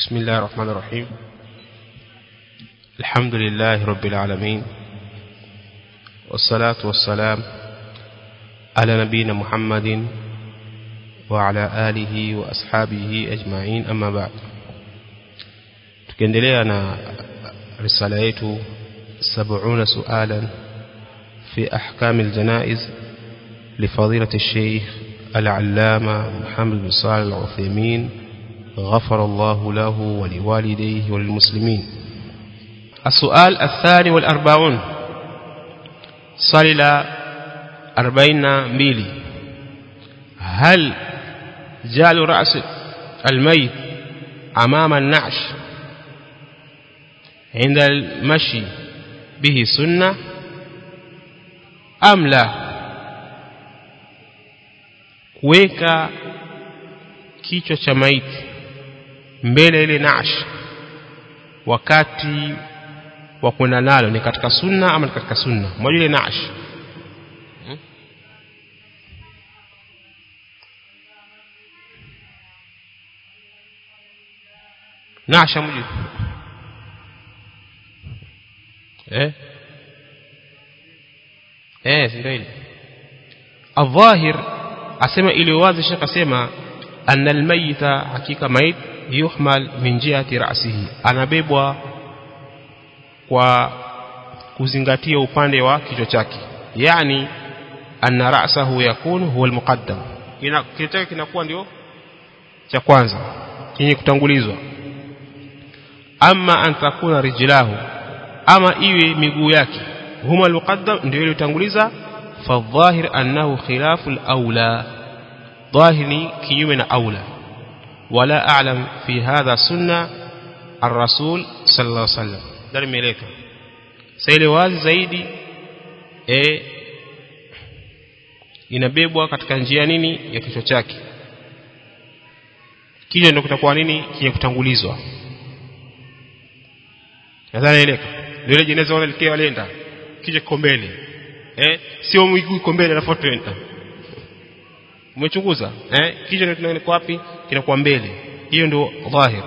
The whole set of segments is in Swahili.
بسم الله الرحمن الرحيم الحمد لله رب العالمين والصلاة والسلام على نبينا محمد وعلى آله وأصحابه أجمعين أما بعد tukiendelea na risala yetu 70 sualan في أحكام الجنائز لفضيلة الشيخ العلامة محمد بن صالح العثيمين غفر الله له ولوالديه وللمسلمين السؤال الثاني والأربعون صلى أربعين ميلي هل جعل رأس الميت أمام النعش عند المشي به سنة أم لا kuweka kichwa cha maiti mbele ile nash wakati wa kwenda nalo ni katika sunna ama ni katika sunna moja ile nash hmm? nasha mji eh eh ndio ile الظاهر asema ili wazi shekh asema anna almayita hakika mait yuhmal min jihati ra'sihi anabebwa kwa kuzingatia upande wa kichwa chake yani anna ra'sahu yakunu huwa almuqaddam ina kichwa chake kinakuwa ndio cha kwanza chenye kutangulizwa ama an takuna rijlahu ama iwe miguu yake huma almuqaddam ndio ile utanguliza فالظاهر أنه خلاف الأولى ظاهري كيومنا أولى ولا أعلم في هذا سنة الرسول صلى الله عليه وسلم دار ملك سيلي wazi zaidi e, inabebwa katika njia nini ya kichwa chake kichwa ndio kitakuwa nini kile kutangulizwa nadhani eleka ndio ile jeneza wale walienda kichwa kiko mbele eh sio miguu iko mbele alafu tuenda umechunguza eh kichwa ndio wapi kinakuwa mbele hiyo ndio dhahir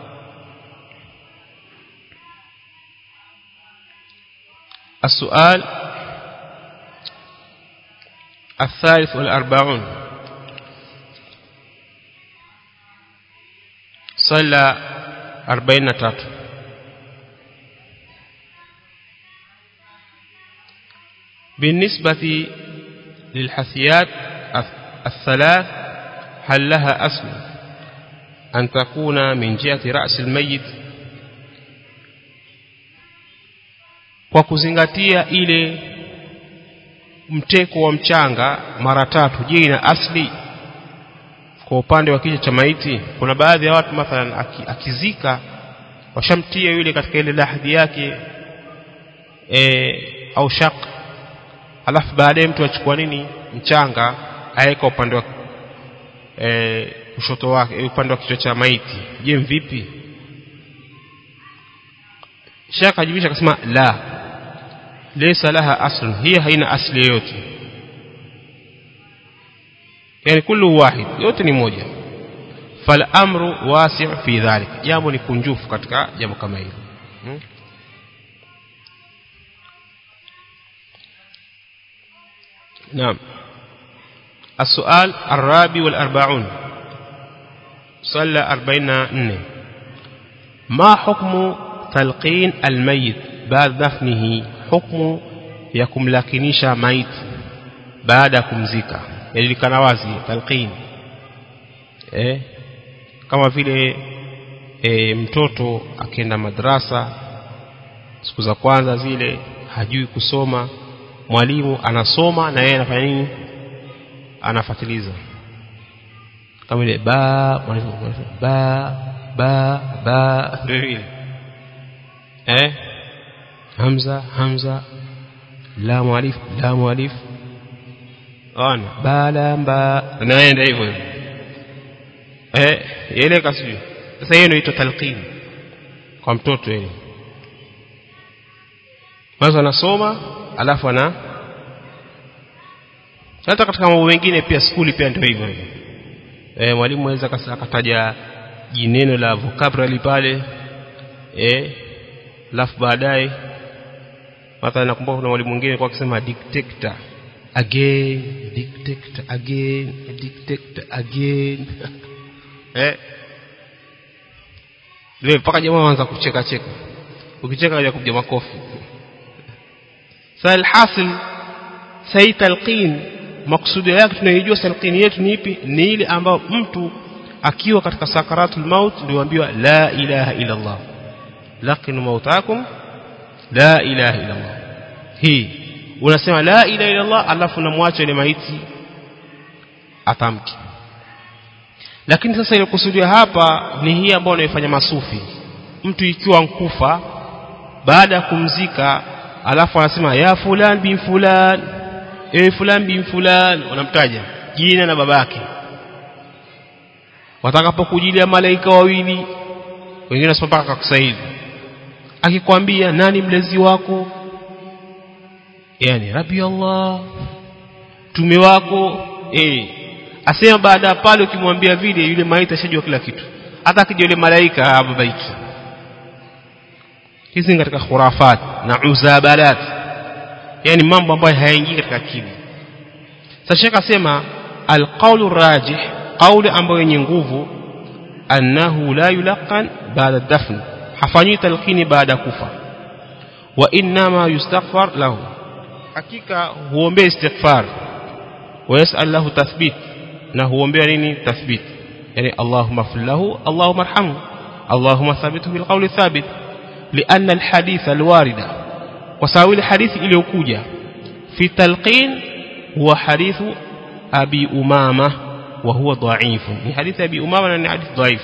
السؤال الثالث والأربعون صلى أربعين تاتو بالنسبة للحثيات الثلاث هل لها أصل أن تكون من جهة رأس الميت kwa kuzingatia ile mteko wa mchanga mara tatu je ina asli kwa upande wa kichwa cha maiti kuna baadhi ya watu mathalan akizika washamtia yule katika ile lahadi yake e, au shaq alafu baadaye mtu achukua nini mchanga aweka upande wa e, kushoto wake upande wa kichwa cha maiti je vipi shaka ajibisha akasema la laysa laha asl hiya haina asli yote yani kullu wahid yote ni moja fal amru wasi' fi dhalik jambo ni kunjufu katika jambo kama hilo hmm? نعم السؤال الرابع والأربعون صلى أربعين نه ما حكم تلقين الميت بعد دفنه حكم يكم لكنيشا ميت بعد kumzika yajulikana wazi talqin eh kama vile e, mtoto akienda madrasa siku za kwanza zile hajui kusoma mwalimu anasoma na yeye anafanya nini anafatiliza kama ile ba mwalimu ba ba ba ndio vile eh hamza hamza la mwalif la mwalif ana bala mba naenda hivyo eh ile kasiju sasa hiyo inaitwa talqin kwa mtoto yeye kwanza anasoma alafu ana hata katika mambo mengine pia skuli pia ndio hivyo hivyo eh mwalimu anaweza akataja jineno la vocabulary pale eh alafu baadaye mathalan nakumbuka kuna mwalimu mwingine kwa akisema dictator again dictator again dictator again eh leo mpaka jamaa waanza kucheka cheka ukicheka haja kupiga makofi sasa alhasil sai talqin maksudi yake tunaijua talqin yetu ni ipi ni ile ambayo mtu akiwa katika sakaratul maut ndio ambiwa la ilaha illa Allah laqinu mautakum la ilaha illa Allah hii unasema la ilaha illa Allah alafu unamwacha ile maiti atamki lakini sasa ile kusudia hapa ni hii ambayo unaifanya masufi mtu ikiwa nkufa baada ya kumzika alafu anasema ya fulan bin fulan ewe fulan bin fulan unamtaja jina na babake watakapokujilia malaika wawili wengine wanasema mpaka kakusaidi akikwambia nani mlezi wako yani rabbi Allah tume wako eh asema baada ya pale ukimwambia vile yule maiti ashajua kila kitu hata akija yule malaika hababaiki hizi katika khurafat na uzabalat yani mambo ambayo hayaingii katika akili sasa shekha asema alqawlu rajih qawli ambayo yenye nguvu annahu la yulaqan baada dafn hafanyi talqini baada kufa wa inma yustaghfar lahu hakika huombea istighfar wa yas'al lahu tathbit na huombea nini tathbit yani allahumma fil lahu allahumma arhamhu allahumma thabithu bil qawli thabit لأن الحديث الوارد وساوي الحديث إلى وكوجة في التلقين هو حديث أبي أمامة وهو ضعيف حديث أبي أمامة أنه حديث ضعيف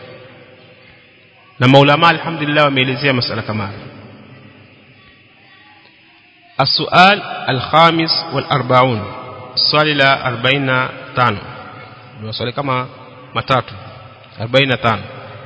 لما علماء الحمد لله وميلزية مسألة كمان السؤال الخامس والأربعون السؤال إلى أربعين تانو السؤال كما متاتو أربعين تانو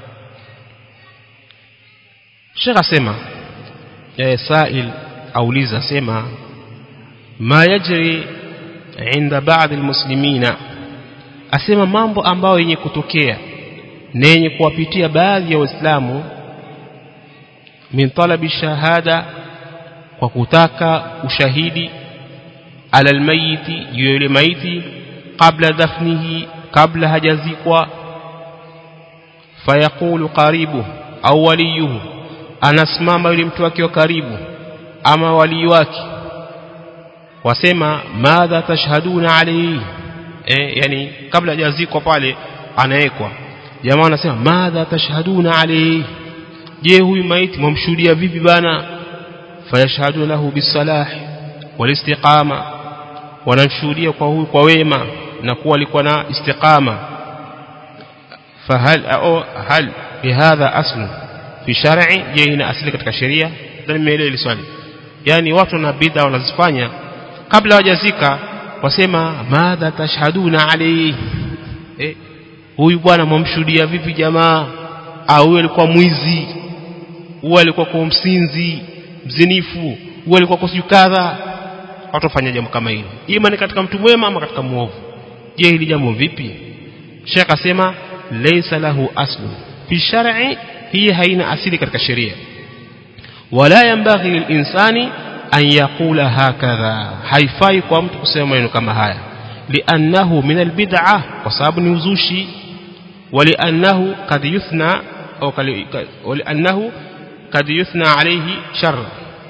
Sheikh asema ya sail auliza sema ma yajri inda baadhi almuslimina asema mambo ambayo yenye kutokea na yenye kuwapitia baadhi ya waislamu min talabi shahada kwa kutaka ushahidi ala almayiti juu yule maiti kabla dafnihi kabla hajazikwa fayaqulu qaribu au waliyuhu anasimama yule mtu wake wa karibu ama walii wake wasema madha tashhaduna alayhi eh yani kabla hajazikwa pale anawekwa jamaa anasema madha tashhaduna alayhi je huyu maiti mwamshuhudia vipi bana fayashhadu lahu bisalah walistiqama wanamshuhudia kwa huyu kwa wema na kuwa alikuwa na istiqama fahal au hal bihadha aslu fi shar'i je ina asili katika sheria ndio nimeelewa hili swali yani watu na bid'a wanazifanya kabla hawajazika wasema madha tashhaduna alayhi eh huyu bwana mwamshuhudia vipi jamaa au huyu alikuwa mwizi huyu alikuwa kwa msinzi mzinifu huyu alikuwa kwa kadha watu wafanya jambo kama hilo ima ni katika mtu mwema ama katika muovu je hili jambo vipi Sheikh asema laysa lahu aslu fi shar'i hii haina asili katika sheria wala yambaghi lilinsani an yaqula hakadha haifai kwa mtu kusema maneno kama haya liannahu min albid'a kwa sababu ni uzushi ولأنه قد يثنى أو ولأنه قد يثنى عليه شر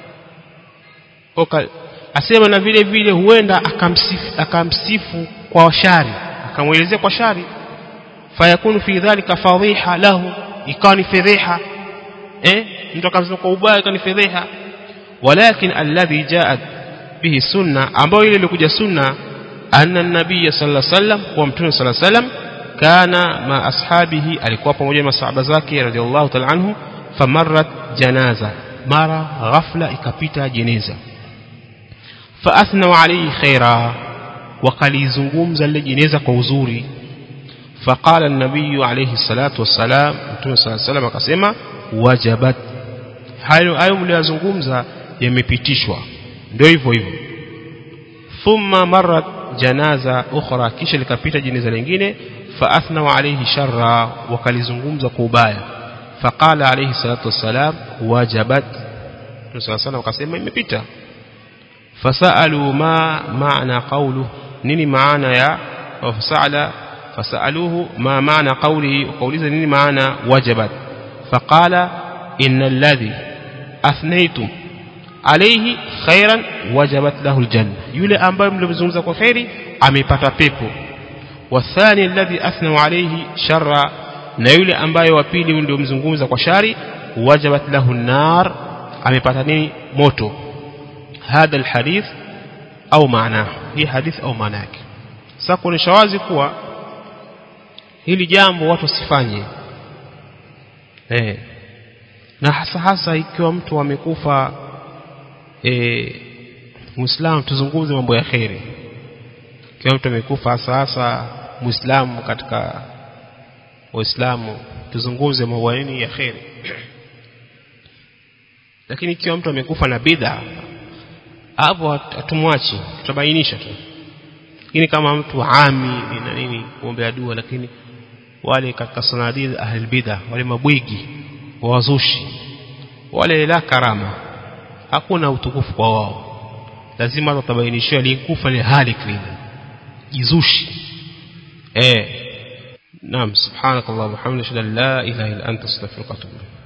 asema na vile vile huenda akamsifu, akamsifu kwa shari akamwelezea kwa shari fayakunu fi dhalika fadhiha lahu ikawa ni fedheha eh mtu akamsema kwa ubaya ikawa ni fedheha walakin alladhi jaat bihi sunna ambayo ile ilikuja sunna anna nabiy sallallahu alaihi wasallam kwa mtume sallallahu alaihi wasallam kana ma ashabihi alikuwa pamoja na masahaba zake radhiallahu ta'ala anhu famarrat janaza mara ghafla ikapita jeneza فاثنوا عليه خيرا وقalizungumza lile jeneza kwa uzuri فقال النبي عليه الصلاه والسلام mtume صلى الله عليه وسلم akasema wajabat hayo hayo mliyozungumza yamepitishwa ndio hivyo hivyo thumma marrat janaza ukhra kisha likapita jeneza lingine فأثنوا عليه شرا وكالزنغمز كوبايا فقال عليه الصلاة والسلام وجبت صلى الله عليه وسلم وقسم imepita فسألوا ما معنى قوله nini maana ya فسأل فسألوه ما معنى قوله وقوله nini maana وجبت فقال إن الذي أثنيتم عليه خيرا وجبت له الجنة yule ambaye mlimzungumza kwa khairi amepata pepo والثاني الذي أثنوا عليه شرا na yule ambaye wa pili ndio mzungumza kwa shari wajabat lahu nar amepata nini moto hadha alhadith au maana hii hadith au maana yake sasa kuonesha wazi kuwa hili jambo watu wasifanye eh na hasa hasa ikiwa mtu amekufa eh muislamu tuzungumze mambo ya khairi ikiwa mtu amekufa hasa hasa muislamu katika waislamu tuzungumze mambo nini ya khairi lakini ikiwa mtu amekufa na bid'a hapo hatumwachi tutabainisha tu lakini kama mtu ami na nini kuombea dua lakini wale katika sanadid ahli bid'a wale mabwigi wazushi wale la karama hakuna utukufu kwa wao lazima tutabainishiwa aliyekufa ni halik vile jizushi eh نعم سبحانك اللهم وبحمدك اشهد ان لا اله الا انت استغفرك واتوب اليك